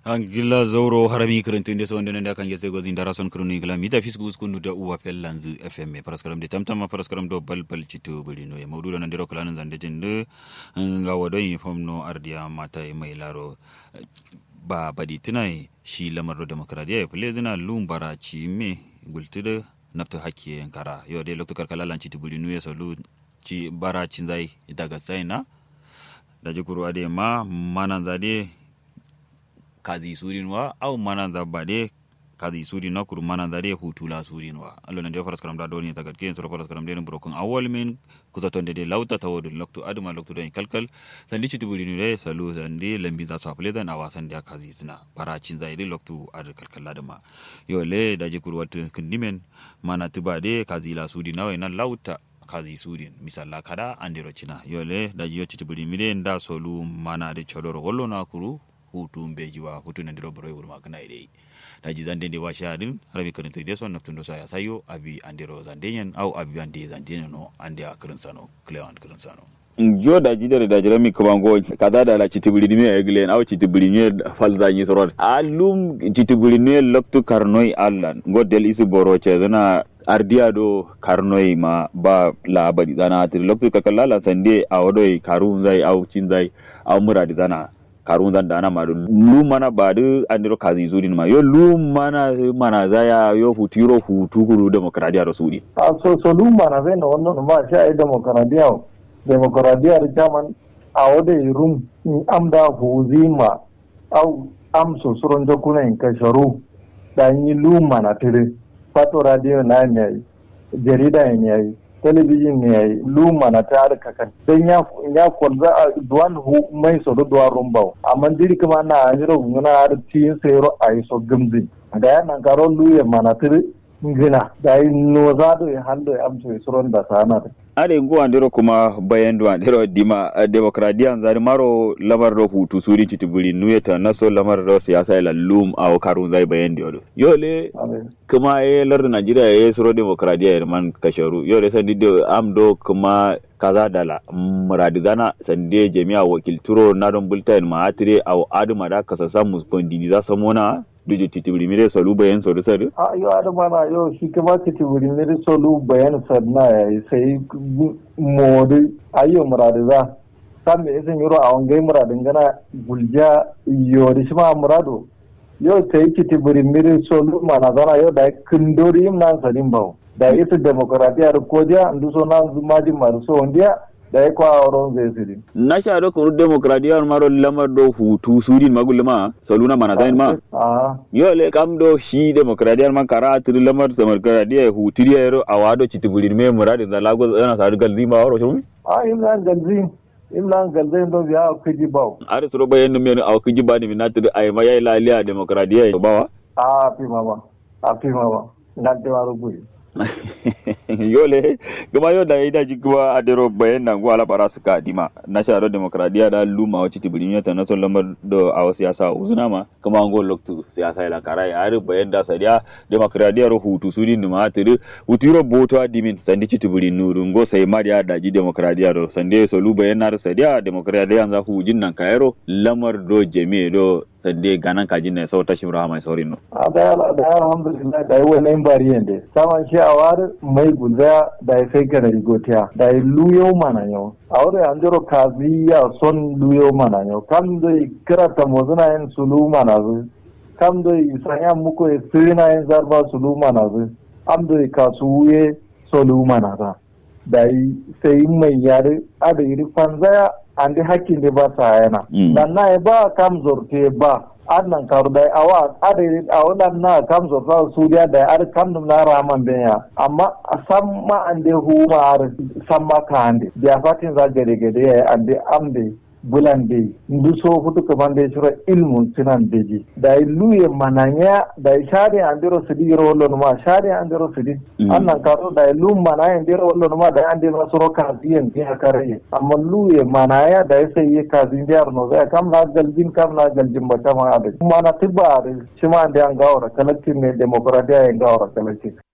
angila zauro harami kirintu inde so ndene kan yeste gozi ndara son krunu gila mita fisku skunu da uwa fellanzu fm paraskaram de tamtama paraskaram do bal bal citu buli no mawdu do ndiro kala zande jinde nga wado inform no ardiya mata e mai laro ba badi tunai shi lamar demokradiya ya fule zina lumbara ci me gultude nafta hakki yankara yo de lokto karkala lan citu buli no ya salu ci bara cin zai daga tsaina da jikuru ade ma manan zade kazi surinwa au mananda bade kazi surinwa kuru mananda de hutula surinwa allo nan de faras karam da doni tagat ken sura faras karam de brokon awol min kusa tonde de lauta tawodu loktu aduma loktu den kalkal sandi ci tubuli ni salu sandi lambi za su afle dan awasan da kazi sina para cin zai de loktu ad kalkal ladama yo le da je kuru wat kindimen mana tubade kazi la surina nan lauta kazi surin misalla kada andiro cina yole da jiyo citibuli mide nda solu mana de chodoro gollo na kuru hutu mbeji wa hutu na ndiro boroy wurma kana ide da ji zande ndi washa din rabi karin to deso naftundo sa ya sayo abi andiro zandenyen au abi ande zandenyen no ande a karin sano cleant karin sano jo da jidare da jirami kamango kaza da la chitibuli ni eglen aw chitibuli ni falza ni sorod alum chitibuli ni loktu karnoy allan godel isu boro che zana ardiya do karnoy ma ba la badi zana tir loktu kakalla la sande awodoy karun zai aw cin zai aw muradi zana karun zan dana ma lu mana ba du andiro kazi zuri ma yo lu mana mana zaya yo futiro futu kuru demokradiya do sudi a so so lu mana zai no wannan ma sha ai demokradiya demokradiya da jaman a wada rum in amda huzima au am so suron jakuna in kasharu da yi lu mana tire fato radio na ne jarida ne yayi telebijin ne yayi lu mana ta harka kan dan ya ya kwalza a duwan hu mai so do duwan rumba amma diri kuma na ajiro ngana har tin sayro ai so gamzi da ya nan karo lu ya mana tire ngina da yi no zado ya hando ya amso ya suron da sana are ngo andiro kuma bayan do andiro dima demokradiya zari maro lamar do hutu suri titibuli nuyeta naso lamar do siyasa ila lum aw karun zai bayan di odo yole kuma e lar Najeriya e suro demokradiya e man kasharu yole sandi do am do kuma kaza dala muradi gana sande jami'a wakilturo na don bulletin ma atire aw aduma da kasa samu spondini za samona duje titibiri mire solu bayan solu sadu a yo adama na yo shi kuma titibiri mire solu bayan sadna ya sai modi ayo muradi za san me isin yoro a wangai muradin gana gulja yori shi ma murado yo sai titibiri mire solu mana zana yo da kindori im nan sadin bawo da ita demokradiya ko dia ndu so nan zumajin maru so ondia da ya kwa auren zai siri. Na sha da kuru demokradiyar maro lamar do hutu surin magulma saluna mana zain ma. Yo le kam do shi demokradiyar man kara tiri lamar demokradiyar hutu ya yaro a wado citiburin me muradi da lago yana sa galzi ma waro shirmi? A imlan galzi. Imlan galzi do biya kuji bawo. Ari suro bayan nume a kuji ba ni mina tiri a ma yayi laliya demokradiyar bawa? A fi mama. A fi mama. Na te waro buyi. yole gama yau da ya daji kuma a dero bayan nan gwala bara su ka dima na sharar demokradiya da luma wacce tibirin yata na son lamar da a wasu siyasa uzuna ma kuma an go loktu siyasa ila kara ya hari bayan da sadiya demokradiya ro hutu su din ma tiri hutu ro boto adimin sandi ci tibirin nuru ngo sai ma da daji demokradiya ro sande so lu bayan na sadiya demokradiya za ku jin nan kayaro lamar do jami'a do sande ganan kajin ne sau tashin rahama saurin no. A da alhamdulillah da yi wani bari yande. Saman shi a wari mai guza da ya sai gana rigotiya da ya luyo mana yau. A wuri an jiro kazi ya son luyo mana yau. Kam zai kirata mozuna yin sulu mana zu. Kam zai sanya muku ya sirina yin zarba sulu mana zu. Am zai kasu wuye sulu mana za. Da yi sai mai yare a da iri fanzaya andi hakkin da ba sa yana dan na ba kam zorte ba annan karu da awa adiri awalan na kam zorta su da da ar kam na raman benya amma sam ma ande hu ma ar sam ma ka ande da fatin za gade gade ya ande amde bulande ndu so futu kamande shura ilmun sinan beji da luye mananya da shari andiro sidi ro wollo ma shari andiro sidi annan karo da lu manaya andiro wollo ma da andiro soro kaziyen ke akare amma luye manaya da sai ye kazin diar no da kam na galjin kam na galjin ba kama ade mana tibba ade shima ande an gawra kalakin ne demokradiya en gawra kalakin